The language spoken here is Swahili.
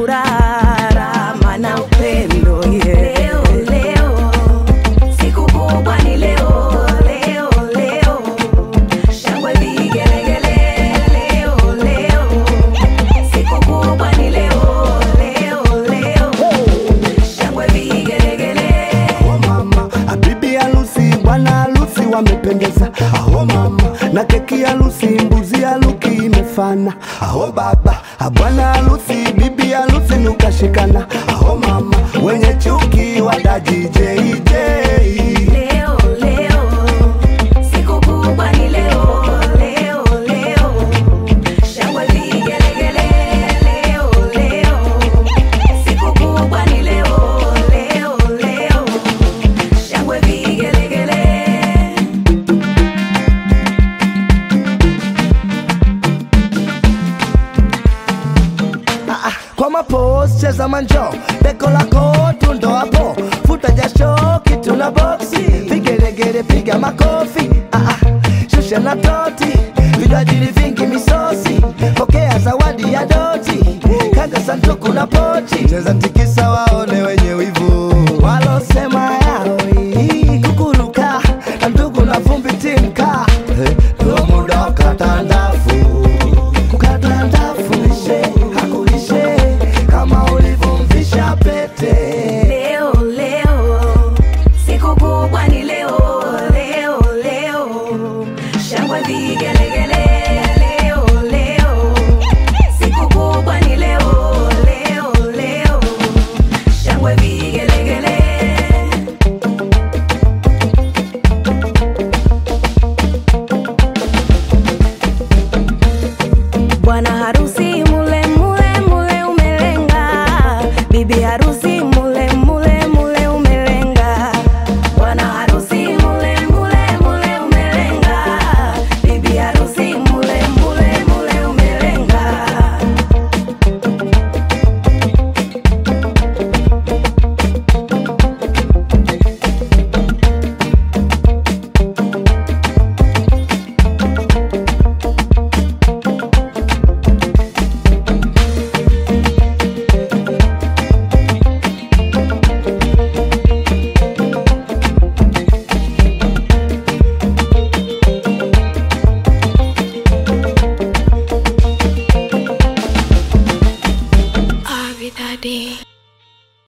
furaha, rama na upendo yeah. Leo, leo, siku kubwa ni leo, leo, leo. Shangwe vigelegele, leo, leo. Siku kubwa ni leo, leo, leo. Shangwe vigelegele. Aho mama, bibi harusi, bwana harusi wamependeza. Aho mama, na keki harusi, mbuzi haruki imefana. Aho baba, bwana harusi, bibi harusi nukashikana. Aho mama, wenye chuki watajijeije Leo, leo, siku kubwa ni leo, leo, leo. Shangwe vigelegele, leo, leo. Siku kubwa ni leo, leo, leo. Shangwe vigelegele. Ah, ah, kwa mapos cheza manjo beko lako tundo hapo futa jasho kitu na boksi vigeregere piga makofi ah, ah, shusha na toti vinywajili vingi misosi pokea zawadi ya doti kaga sanduku na pochi cheza tikisa waone wenye wivu walosema